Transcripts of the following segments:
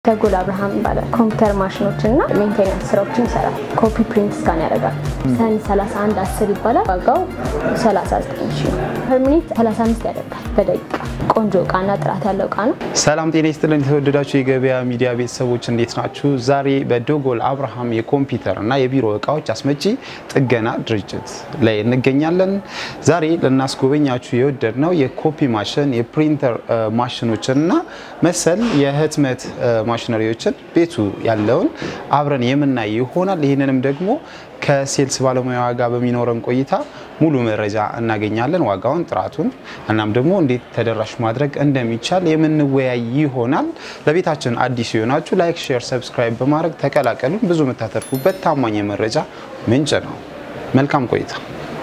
ደጎል አብርሃም ይባላል። ኮምፒውተር ማሽኖች እና ሜንቴናንስ ስራዎችን ይሰራል። ኮፒ ፕሪንት ስካን ያደርጋል። ሰን 31 10 ይባላል። ዋጋው 39 ሺ ነው። ፐር ሚኒት 35 ያደርጋል በደቂቃ ቆንጆ እቃና ጥራት ያለው እቃ ነው። ሰላም ጤና ይስጥልን። የተወደዳችሁ የገበያ ሚዲያ ቤተሰቦች እንዴት ናችሁ? ዛሬ በዶጎል አብርሃም የኮምፒውተር እና የቢሮ እቃዎች አስመጪ ጥገና ድርጅት ላይ እንገኛለን። ዛሬ ልናስጎበኛችሁ የወደድ ነው የኮፒ ማሽን፣ የፕሪንተር ማሽኖችን እና መሰል የህትመት ማሽነሪዎችን ቤቱ ያለውን አብረን የምናይ ይሆናል። ይህንንም ደግሞ ከሴልስ ባለሙያ ጋር በሚኖረን ቆይታ ሙሉ መረጃ እናገኛለን። ዋጋውን፣ ጥራቱን እናም ደግሞ እንዴት ተደራሽ ማድረግ እንደሚቻል የምንወያይ ይሆናል። ለቤታችን አዲስ የሆናችሁ ላይክ፣ ሼር፣ ሰብስክራይብ በማድረግ ተቀላቀሉን። ብዙ የምታተርፉበት ታማኝ የመረጃ ምንጭ ነው። መልካም ቆይታ።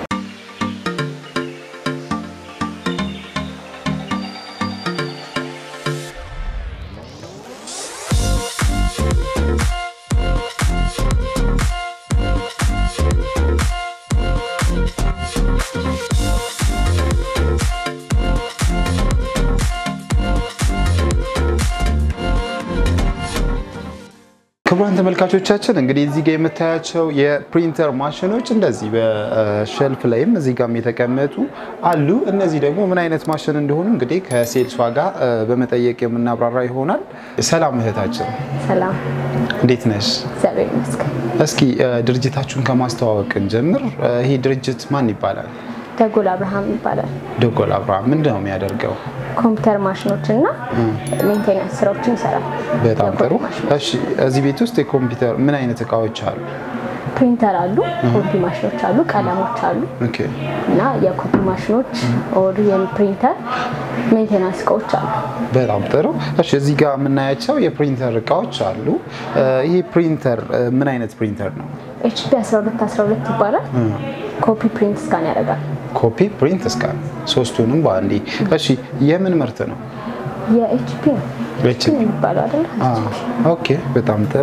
ክቡራን ተመልካቾቻችን እንግዲህ እዚህ ጋር የምታያቸው የፕሪንተር ማሽኖች እንደዚህ በሸልፍ ላይም እዚህ ጋርም የተቀመጡ አሉ። እነዚህ ደግሞ ምን አይነት ማሽን እንደሆኑ እንግዲህ ከሴልስ ዋጋ በመጠየቅ የምናብራራ ይሆናል። ሰላም እህታችን፣ ሰላም እንዴት ነሽ? እግዚአብሔር ይመስገን። እስኪ ድርጅታችሁን ከማስተዋወቅ እንጀምር። ይሄ ድርጅት ማን ይባላል? ደጎል አብርሃም ይባላል። ደጎል አብርሃም ምንድን ነው የሚያደርገው? ኮምፒውተር ማሽኖች እና ሜንቴናንስ ስራዎችን ይሰራል። በጣም የኮፒ ጥሩ። ማሽኖች። እሺ እዚህ ቤት ውስጥ የኮምፒውተር ምን አይነት እቃዎች አሉ? ፕሪንተር አሉ፣ ኮፒ ማሽኖች አሉ፣ ቀለሞች አሉ ኦኬ እና የኮፒ ማሽኖች ኦር የፕሪንተር ሜንቴናንስ እቃዎች አሉ። በጣም ጥሩ። እሺ እዚህ ጋር የምናያቸው የፕሪንተር እቃዎች አሉ። ይህ ፕሪንተር ምን አይነት ፕሪንተር ነው? ኤችፒ 12 12 ይባላል። ኮፒ ፕሪንት ስካን ያደርጋል። ኮፒ፣ ፕሪንት፣ ስካን ሶስቱንም በአንዴ። እሺ የምን ምርት ነው? የኤችፒ ነው HP የሚባለው አይደለ? ኦኬ በጣም ጥሩ።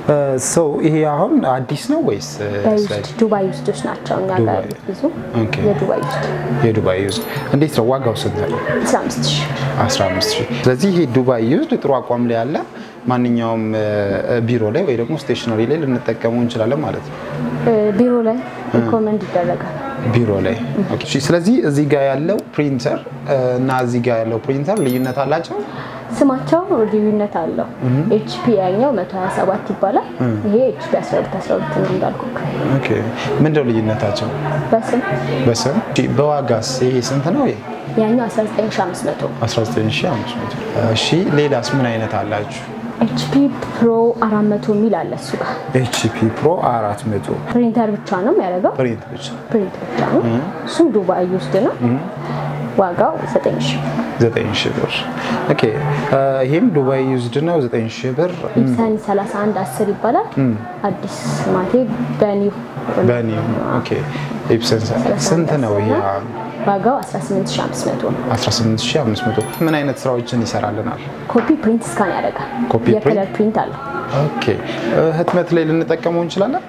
ሰው ይሄ አሁን አዲስ ነው ወይስ በዩዝድ ዱባይ ውስዶች ናቸው። እኛ ጋር ዱባይ። ብዙ ኦኬ። የዱባይ ውስድ የዱባይ ዩዝ እንዴት ነው ዋጋው ስንት ነው? 15 ሺህ 15 ሺህ። ስለዚህ ይሄ ዱባይ ዩዝድ ጥሩ አቋም ላይ ያለ ማንኛውም ቢሮ ላይ ወይ ደግሞ ስቴሽነሪ ላይ ልንጠቀመው እንችላለን ማለት ነው። ቢሮ ላይ ሪኮመንድ ይደረጋል። ቢሮ ላይ ኦኬ። እሺ፣ ስለዚህ እዚህ ጋር ያለው ፕሪንተር እና እዚህ ጋር ያለው ፕሪንተር ልዩነት አላቸው? ስማቸው ልዩነት አለው። ኤችፒ ያኛው 127 ይባላል። ይሄ ኤችፒ 12 12 ነው እንዳልኩ። ኦኬ። ምንድነው ልዩነታቸው? በስም በስም እሺ፣ በዋጋስ ይሄ ስንት ነው? ይሄ ያኛው 19500 19500። እሺ፣ ሌላስ ምን አይነት አላችሁ? ኤችፒ ፕሮ 400 የሚል አለ እሱ ጋር ኤችፒ ፕሮ 400 ፕሪንተር ብቻ ነው የሚያደርገው። ፕሪንት ብቻ ፕሪንት ብቻ ነው። እሱም ዱባይ ውስጥ ነው። ዋጋው 9000 9000 ብር። ኦኬ። ይሄም ዱባይ ዩዝድ ነው 9000 ብር። ኢፕሰን 31 10 ይባላል። አዲስ ማቴ በኒው በኒ ኦኬ። ኢፕሰን ስንት ነው ይሄ? ዋጋው 18500 ነው። 18500 ምን አይነት ስራዎችን ይሰራልናል? ኮፒ ፕሪንት ስካን ያደርጋል። ኮፒ የከለር ፕሪንት አለው። ኦኬ። ህትመት ላይ ልንጠቀመው እንችላለን?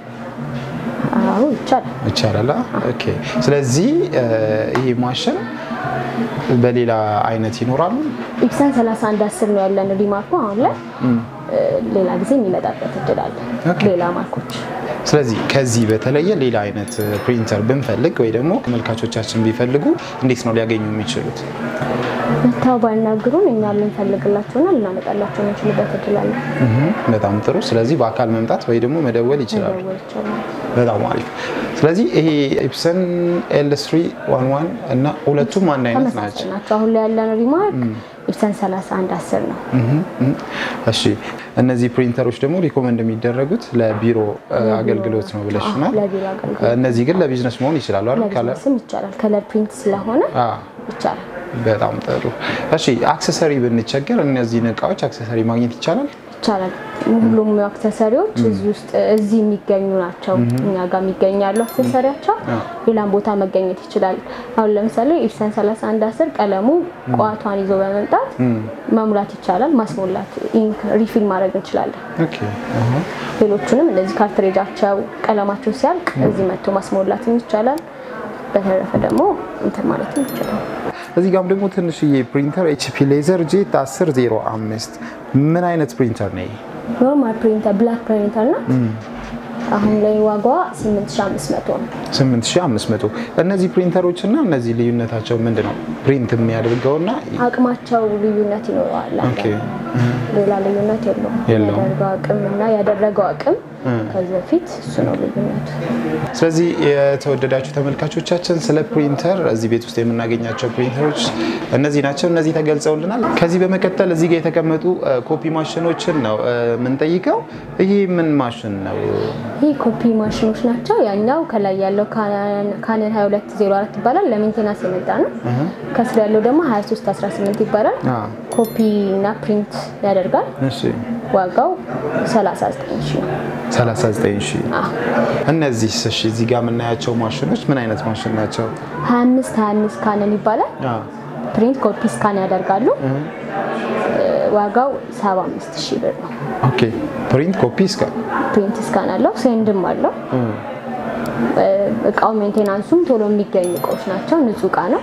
አዎ ይቻላል። ይቻላል። ኦኬ። ስለዚህ ይሄ ማሽን በሌላ አይነት ይኖራሉ? ኢፕሰን 31 10 ነው ያለን ሪማርኩ። አሁን ላይ ሌላ ጊዜ የሚመጣበት እድል አለ። ኦኬ። ሌላ ማርኮች ስለዚህ ከዚህ በተለየ ሌላ አይነት ፕሪንተር ብንፈልግ ወይ ደግሞ ተመልካቾቻችን ቢፈልጉ እንዴት ነው ሊያገኙ የሚችሉት? መታው ባይናግሩን እኛ ልንፈልግላቸውና ልናመጣላቸው የምንችልበት እድል አለ። እህ፣ በጣም ጥሩ። ስለዚህ በአካል መምጣት ወይ ደግሞ መደወል ይችላሉ። መደወል ይቻላል። በጣም አሪፍ። ስለዚህ ይሄ ኢፕሰን ኤል ስሪ ዋን ዋን እና ሁለቱም አንድ አይነት ናቸው። ተመሳሳይ ናቸው። አሁን ላይ ያለን ሪማርክ ኢፕሰን 31 10 ነው። እሺ እነዚህ ፕሪንተሮች ደግሞ ሪኮመንድ የሚደረጉት ለቢሮ አገልግሎት ነው ብለሽናል። ለቢሮ አገልግሎት እነዚህ ግን ለቢዝነስ መሆን ይችላሉ አይደል? ከለር ለቢዝነስም ይቻላል። ከለር ፕሪንት ስለሆነ አ ይቻላል። በጣም ጥሩ። እሺ አክሰሰሪ ብንቸገር እነዚህን እቃዎች አክሰሰሪ ማግኘት ይቻላል? ይቻላል። ሁሉም አክሰሰሪዎች እዚህ ውስጥ እዚህ የሚገኙ ናቸው። እኛ ጋር የሚገኛሉ አክሰሰሪያቸው ሌላም ቦታ መገኘት ይችላል። አሁን ለምሳሌ ኢፕሰን 31 10 ቀለሙ ቋቷን ይዞ በመምጣት መሙላት ይቻላል። ማስሞላት ኢንክ ሪፊል ማድረግ እንችላለን። ኦኬ አሃ። ሌሎቹንም እንደዚህ ካርትሬጃቸው ቀለማቸው ሲያልቅ እዚህ መጥቶ ማስሞላትም ይቻላል። በተረፈ ደግሞ እንትን ማለትም ይቻላል። እዚህ ጋም ደግሞ ትንሽዬ ፕሪንተር ኤችፒ ሌዘር ጄት 1005 ምን አይነት ፕሪንተር ነው? ኖርማል ፕሪንተር ብላክ ፕሪንተር ነው። አሁን ላይ ዋጋዋ 8500 ነው። 8500 እነዚህ ፕሪንተሮች እና እነዚህ ልዩነታቸው ምንድን ነው? ፕሪንት የሚያደርገውና አቅማቸው ልዩነት ይኖረዋል። ኦኬ ሌላ ልዩነት የለውም። የለውም። ያደርገው አቅም እና ያደረገው አቅም ከዚህ በፊት እሱ ነው ልዩነቱ። ስለዚህ የተወደዳችሁ ተመልካቾቻችን ስለ ፕሪንተር እዚህ ቤት ውስጥ የምናገኛቸው ፕሪንተሮች እነዚህ ናቸው። እነዚህ ተገልጸውልናል። ከዚህ በመቀጠል እዚህ ጋር የተቀመጡ እ፣ ኮፒ ማሽኖችን ነው እ፣ የምንጠይቀው። ይህ ምን ማሽን ነው? ይህ ኮፒ ማሽኖች ናቸው። ያኛው ከላይ ያለው ካነን 2204 ይባላል። ለሜንቴናንስ የመጣ ነው። ከስር ያለው ደግሞ 2318 ይባላል። አ፣ ኮፒ እና ፕሪንት ያደርጋል። እሺ ዋጋው 39 ሺህ ነው። 39 ሺህ አዎ። እነዚህ እሺ፣ እዚህ ጋር የምናያቸው ማሽኖች ምን አይነት ማሽን ናቸው? 25 25 ካነን ይባላል። አ፣ ፕሪንት ኮፒ ስካን ያደርጋሉ። ዋጋው 75 ሺህ ብር ነው። ኦኬ ፕሪንት ኮፒ እስከ ፕሪንት ስካን አለው፣ ሴንድም አለው። እቃው ሜንቴናንሱም ቶሎ የሚገኙ እቃዎች ናቸው። ንጹህ እቃ ነው።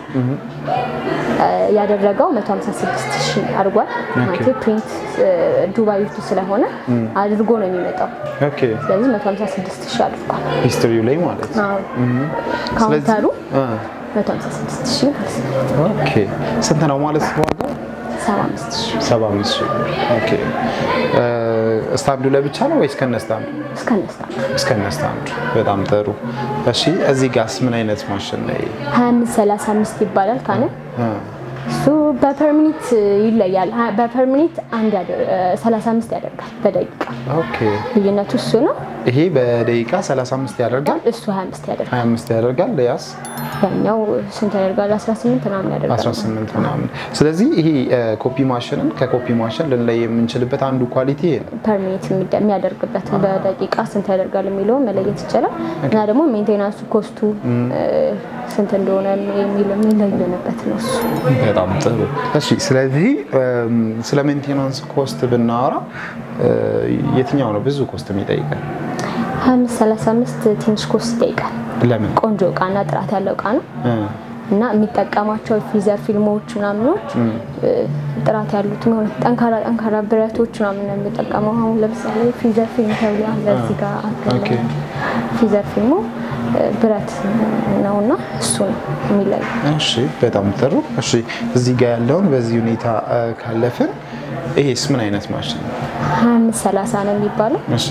ያደረገው 156 ሺህ አድርጓል። ማለት ፕሪንት ዱባይ ውስጥ ስለሆነ አድርጎ ነው የሚመጣው። ኦኬ ስለዚህ 156 ሺህ አድርጓል። ሂስትሪው ላይ ማለት ነው። አዎ። ካውንተሩ አ፣ 156 ሺህ ማለት ነው። ኦኬ ስንት ነው ማለት ነው ዋጋው? 75 ሺህ 75 ሺህ ኦኬ እ፣ ስታንዱ ለብቻ ነው ወይስ ከነ ስታንዱ? እስከነስታ እስከነ ስታንዱ። በጣም ጥሩ። እሺ እዚህ ጋርስ ምን አይነት ማሽን ነው? ይሄ? 25 35 ይባላል ካነ አ፣ እሱ በፐርሚኒት ይለያል። ሀ- በፐርሚኒት አንድ ያደ- 35 ያደርጋል በደቂቃ ኦኬ ልዩነቱ እሱ ነው። ይሄ በደቂቃ 35 ያደርጋል፣ እሱ 25 ያደርጋል። 25 ያደርጋል። ያስ ያኛው ስንት ያደርጋል? 18 ምናምን ያደርጋል። 18 ምናምን። ስለዚህ ይሄ እ፣ ኮፒ ማሽንን ከኮፒ ማሽን ልንለይ የምንችልበት አንዱ ኳሊቲ ይሄ ነው። ፐርሚኒት የሚደ- የሚያደርግበትን በደቂቃ ስንት ያደርጋል የሚለውን መለየት ይቻላል። እና ደግሞ ሜንቴናንሱ ኮስቱ እ፣ ስንት እንደሆነ የሚል የሚለየንበት ነው እሱ። በጣም ጥሩ። እሺ ስለዚህ እም፣ ስለ ሜንቴናንስ ኮስት ብናወራ እ፣ የትኛው ነው ብዙ ኮስት የሚጠይቀን? 25 35 ትንሽ ኮስት ይጠይቃል። ለምን? ቆንጆ እቃና ጥራት ያለው እቃ ነው እ፣ እና የሚጠቀማቸው ፊዘር ፊልሞች ምናምኖች እ፣ ጥራት ያሉት ሆነ ጠንካራ ጠንካራ ብረቶች ምናምን ነው የሚጠቀመው። አሁን ለምሳሌ ፊዘር ፊልም ተብሎ አለ እዚህ ጋር አለ። ኦኬ። ፊዘር ፊልሙ እ፣ ብረት ነው እና እሱ ነው የሚለየው። እሺ በጣም ጥሩ። እሺ እዚህ ጋር ያለውን በዚህ ሁኔታ እ፣ ካለፍን ይሄስ ምን አይነት ማሽን ነው? 25 30 ነው የሚባለው። እሺ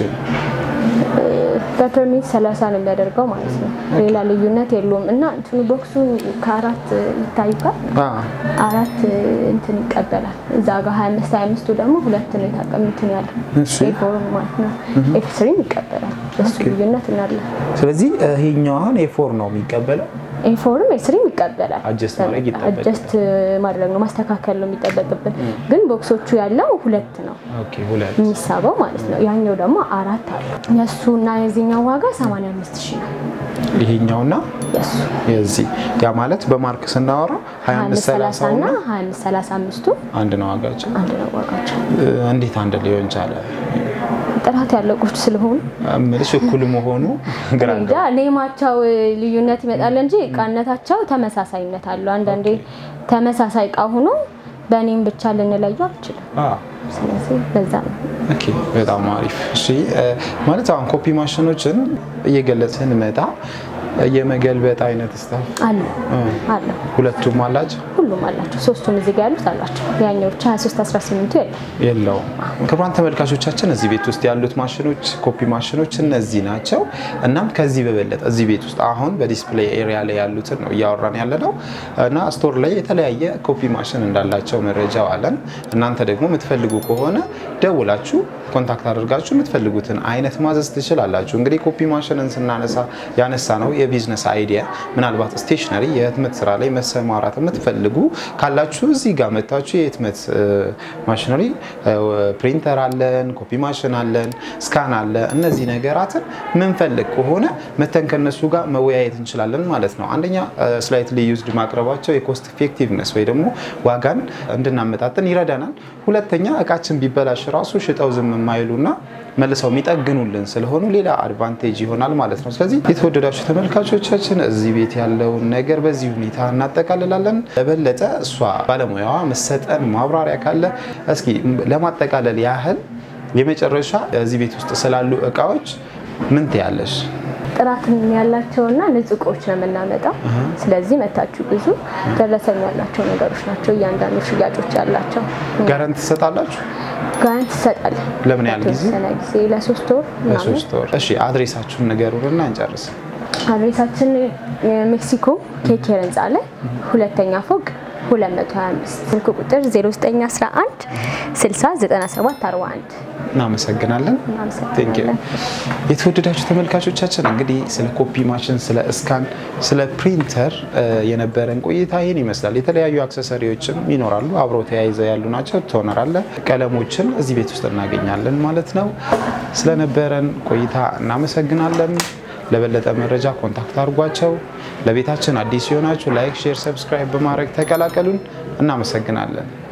በፐርሚት 30 ነው የሚያደርገው ማለት ነው። ሌላ ልዩነት የለውም እና እንትኑ ቦክሱ ከአራት ይታይካል አ፣ አራት እንትን ይቀበላል። እዛ ጋር 25 25ቱ ደግሞ ሁለት ነው የታቀምትን ያለ እሺ። ኤፎር ማለት ነው። ኤፍ ስሪም ይቀበላል። እሱ ልዩነት እናለ ስለዚህ ይሄኛው አሁን ኤፎር ነው የሚቀበለው። ኤፎርም ኤስሪም ይቀበላል። Adjust ማድረግ ይጠበቅብናል። አጀስት ማድረግ ነው ማስተካከል ነው የሚጠበቅብን። ግን ቦክሶቹ ያለው ሁለት ነው ኦኬ ሁለት የሚሳበው ማለት ነው። ያኛው ደግሞ አራት አለው። የእሱ እና የዚህኛው ዋጋ 85 ሺህ ነው። ይሄኛውና የእሱ የዚህ ያ ማለት በማርክ ስናወራ 25 30 እና እና 25 35ቱ አንድ ነው ዋጋቸው። አንድ ነው ዋጋቸው። እ፣ እንዴት አንድ ሊሆን ቻለ? ጥራት ያለው ቁጭ ስለሆኑ እምልሽ እኩል መሆኑ ግራ እንጃ ኔማቸው ልዩነት ይመጣል እንጂ እቃነታቸው ተመሳሳይነት አለው። አንዳንዴ ተመሳሳይ እቃ ሆኖ በኔም ብቻ ልንለየው አንችልም። አ ስለዚህ በዛ ነው። ኦኬ በጣም አሪፍ። እሺ እ፣ ማለት አሁን ኮፒ ማሽኖችን እየገለጽን መጣ የመገልበጥ አይነት ስታፍ አለ አለ ሁለቱም አላቸው ሁሉም አላቸው። ሶስቱም እዚህ ጋር ያሉት አላቸው። ያኛው ብቻ 23 18ቱ የለም። የለውም። ክቡራን ተመልካቾቻችን እዚህ ቤት ውስጥ ያሉት ማሽኖች ኮፒ ማሽኖች እነዚህ ናቸው። እናም ከዚህ በበለጠ እዚህ ቤት ውስጥ አሁን በዲስፕሌይ ኤሪያ ላይ ያሉትን ነው እያወራን ያለ ነው እና ስቶር ላይ የተለያየ ኮፒ ማሽን እንዳላቸው መረጃው አለን። እናንተ ደግሞ የምትፈልጉ ከሆነ ደውላችሁ ኮንታክት አድርጋችሁ የምትፈልጉትን አይነት ማዘዝ ትችላላችሁ። እንግዲህ ኮፒ ማሽንን ስናነሳ ያነሳ ነው የቢዝነስ አይዲያ ምናልባት ስቴሽነሪ የህትመት ስራ ላይ መሰማራት የምትፈልጉ ካላችሁ እዚህ ጋር መታችሁ የህትመት ማሽነሪ ፕሪንተር አለን፣ ኮፒ ማሽን አለን፣ ስካን አለ። እነዚህ ነገራትን ምንፈልግ ከሆነ መተን ከነሱ ጋር መወያየት እንችላለን ማለት ነው። አንደኛ ስላይትሊ ዩዝድ ማቅረባቸው የኮስት ኢፌክቲቭነስ ወይ ደግሞ ዋጋን እንድናመጣጥን ይረዳናል። ሁለተኛ እቃችን ቢበላሽ ራሱ ሽጠው ዝም የማይሉና መልሰው የሚጠግኑልን ስለሆኑ ሌላ አድቫንቴጅ ይሆናል ማለት ነው። ስለዚህ የተወደዳችሁ ተመልካቾቻችን እዚህ ቤት ያለውን ነገር በዚህ ሁኔታ እናጠቃልላለን። ለበለጠ እሷ ባለሙያዋ መሰጠን ማብራሪያ ካለ እስኪ ለማጠቃለል ያህል የመጨረሻ እዚህ ቤት ውስጥ ስላሉ እቃዎች ምን ትያለሽ? ጥራት ያላቸውና ንጹህ እቃዎች ነው የምናመጣው። ስለዚህ መታችሁ ብዙ ደረሰኝ ያላቸው ነገሮች ናቸው እያንዳንዱ ሽያጮች ያላቸው። ጋራንት ትሰጣላችሁ? ጋራንት ትሰጣለን። ለምን ያህል ጊዜ? ለተወሰነ ጊዜ ለሶስት ወር ምናምን። ለሶስት ወር። እሺ አድሬሳችሁን ንገሩንና እንጨርስ። አድሬሳችን ሜክሲኮ ኬኬር ህንፃ ላይ ሁለተኛ ፎቅ 225 ስልክ ቁጥር 0911 60 97 41 እናመሰግናለን። ቴንክ ዩ። እናመሰግናለን። የተወደዳችሁ ተመልካቾቻችን እንግዲህ ስለ ኮፒ ማሽን፣ ስለ እስካን፣ ስለ ፕሪንተር የነበረን ቆይታ ይህን ይመስላል። የተለያዩ አክሰሰሪዎችም ይኖራሉ አብረው ተያይዘው ያሉ ናቸው። ቶነር አለ፣ ቀለሞችን እዚህ ቤት ውስጥ እናገኛለን ማለት ነው። ስለነበረን ቆይታ እናመሰግናለን። ለበለጠ መረጃ ኮንታክት አድርጓቸው። ለቤታችን አዲስ የሆናችሁ ላይክ፣ ሼር፣ ሰብስክራይብ በማድረግ ተቀላቀሉን። እናመሰግናለን።